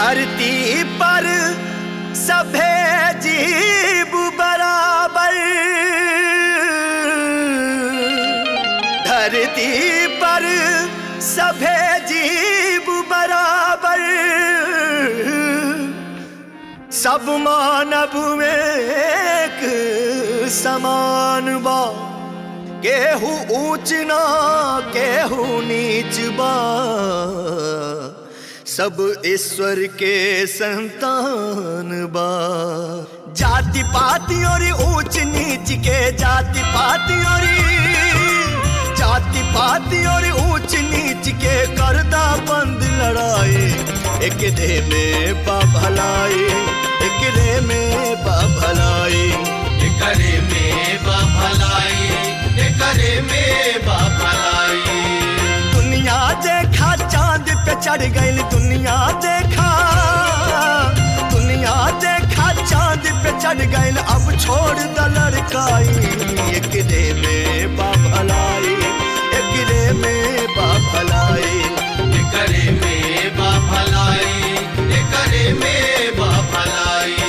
धरती पर सभे जीव बराबर धरती पर सभे जीव बराबर सब मानव में एक समान बा केहू ऊंच ना केहू नीच बा सब ईश्वर के संतान बा जाति पाति और ऊंच नीच के जाति पाति और जाति पाति और ऊंच नीच के करदा बंद लड़ाई एक दे में बा भलाई एक दे में बा भलाई करे में बा भलाई करे में बा भलाई दुनिया देखा चांद पे चढ़ गई दुनिया देखा दुनिया देखा चांद पे चढ़ गई अब छोड़ द लड़काई एक रे में बा भलाई एक रे में बा भलाई करे में बा भलाई करे में बा भलाई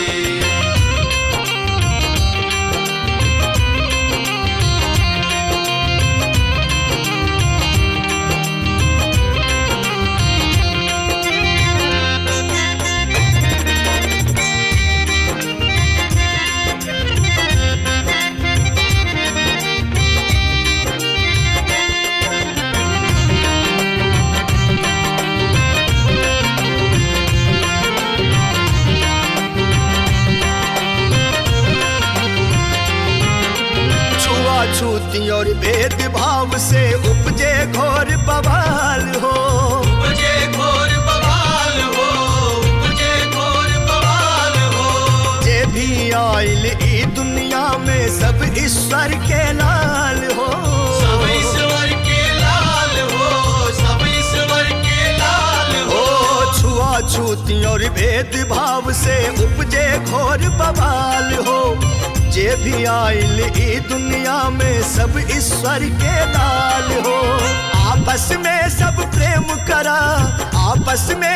छुआछूती और भेदभाव से उपजे घोर बवाल हो मुझे घोर बवाल हो मुझे घोर बवाल हो जे भी आयल ई दुनिया में सब ईश्वर के लाल हो सब ईश्वर के लाल हो सब ईश्वर के लाल हो हो छुआछूती और भेदभाव से उपजे घोर बवाल हो जे भी आयल ई दुनिया में सब ईश्वर के लाल हो आपस में सब प्रेम करा आपस में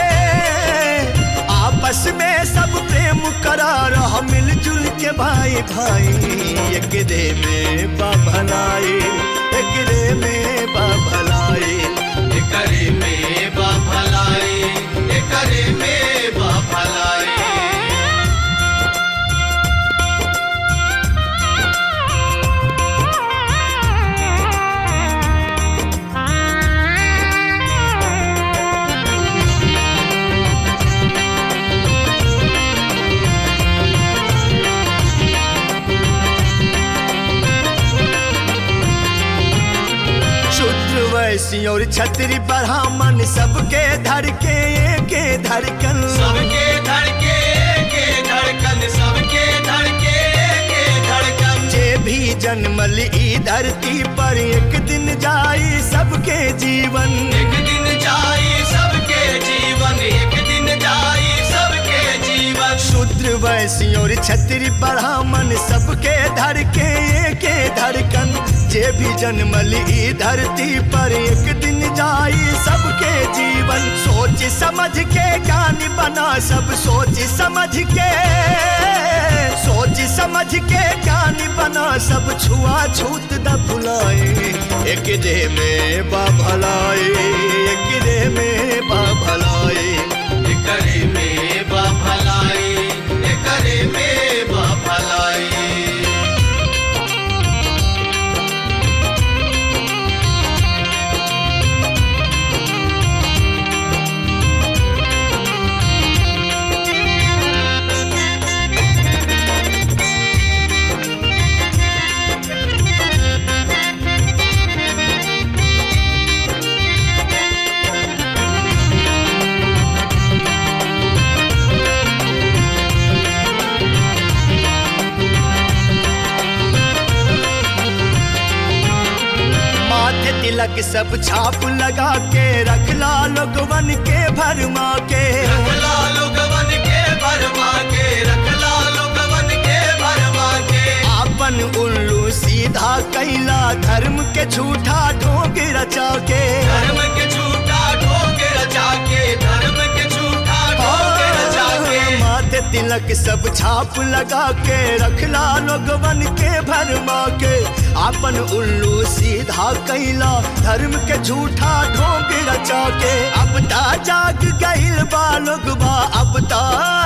आपस में सब प्रेम करा रह मिलजुल के भाई भाई एक रे में बा भलाई एक रे में बा भलाई करे में बा भलाई करे में बा भलाई शूद्र वैसी और छतरी ब्राह्मण सबके धड़के के धड़कन सबके धड़के के धड़कन सबके धड़के के धड़कन जे भी जन्मल ई धरती पर एक दिन जाई सबके जीवन एक दिन जाई सबके जीवन एक दिन जाई सबके जीवन शूद्र वैसी और छतरी ब्राह्मण सबके धड़के के धड़कन जे भी जन्मल ई धरती पर एक दिन जाई सबके जीवन सोच समझ के ज्ञान बना सब सोच समझ के सोच समझ के ज्ञान बना सब छुआ छूत द भुलाए एक रे में बा भलाई एक रे में बा भलाई करे में बा भलाई करे में बा भलाई माथे तिलक सब छाप लगा के रखला लोगवन के भरमा के रखला लोगवन के भरमा के रखला लोगवन के भरमा के आपन उल्लू सीधा कैला धर्म के झूठा ढोंग रचा के धर्म के झूठा ढोंग रचा के धर्म के झूठा ढोंग तिलक सब छाप लगा के रखला लोगवन के भरमा के आपन उल्लू सीधा कैला धर्म के झूठा ढोंग रचा के अब ता जाग गइल बा लोगवा अब ता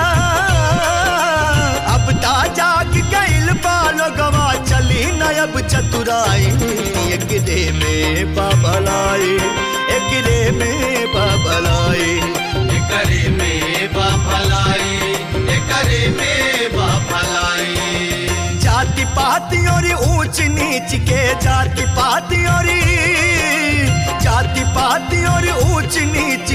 अब ता जाग गइल बा लोगवा चली न अब चतुराई एक रे में बाबलाई एक रे में बाबलाई एकरे में बा भलाई एकरे में बा भलाई जाति पाति और ऊंच नीच के जाति पाति और जाति पाति और ऊंच नीच